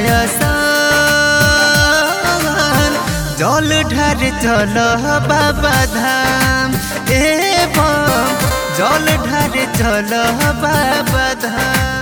आसान जल ढार चल बाबा धाम ए बम जल ढार चल बाबा धाम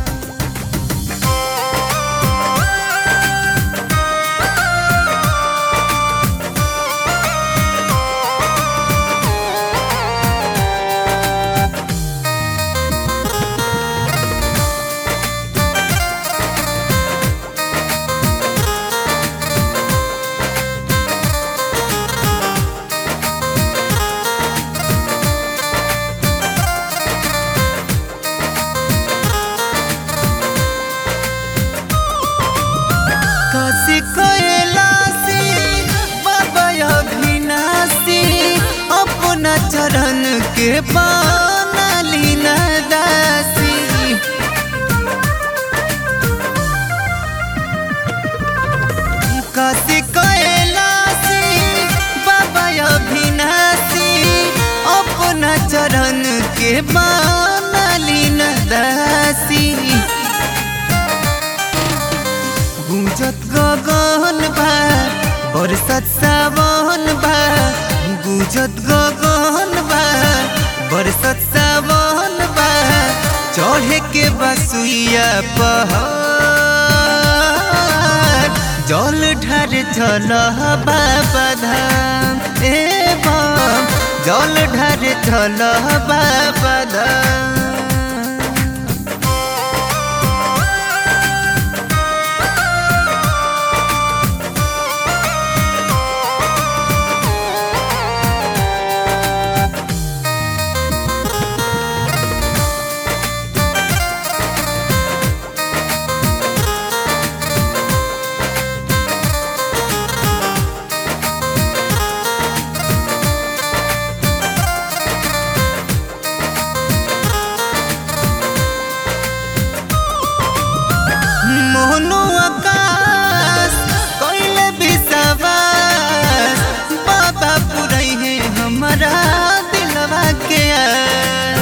काशी कैलासी बाबा अभिनाशी अपना चरण के पानाली दासी काशी कैलासी बाबा अभिनाशी अपना चरण के पानाली दासी गुजत गगन बा बरसत सावन बा गुजत गगन बा बरसत सावन बा चढ़े के बसुइया पहाड़ जल ढार चल बाबा धाम ए बम जल ढार चल बाबा धाम मोहनो आकाश कैले विश्वास बाबा पुरई है हमारा दिलवा के आस।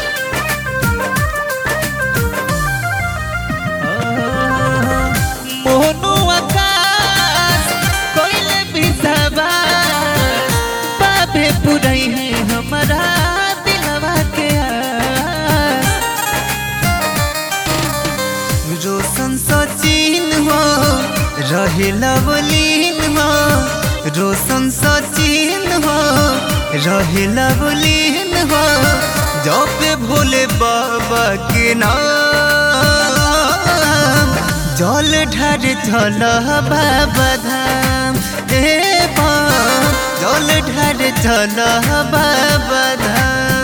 मोहनो आकाश कैले विश्वास बाबे पुरई है हमारा दिलवा के आस। रोशन सचिन हो रहे लवलीन हो रोशन सचिन हो रहे लवलीन हो जब भोले बाबा के नाम जल ढार चल बाबा धाम ए बम जल ढार चल बाबा धाम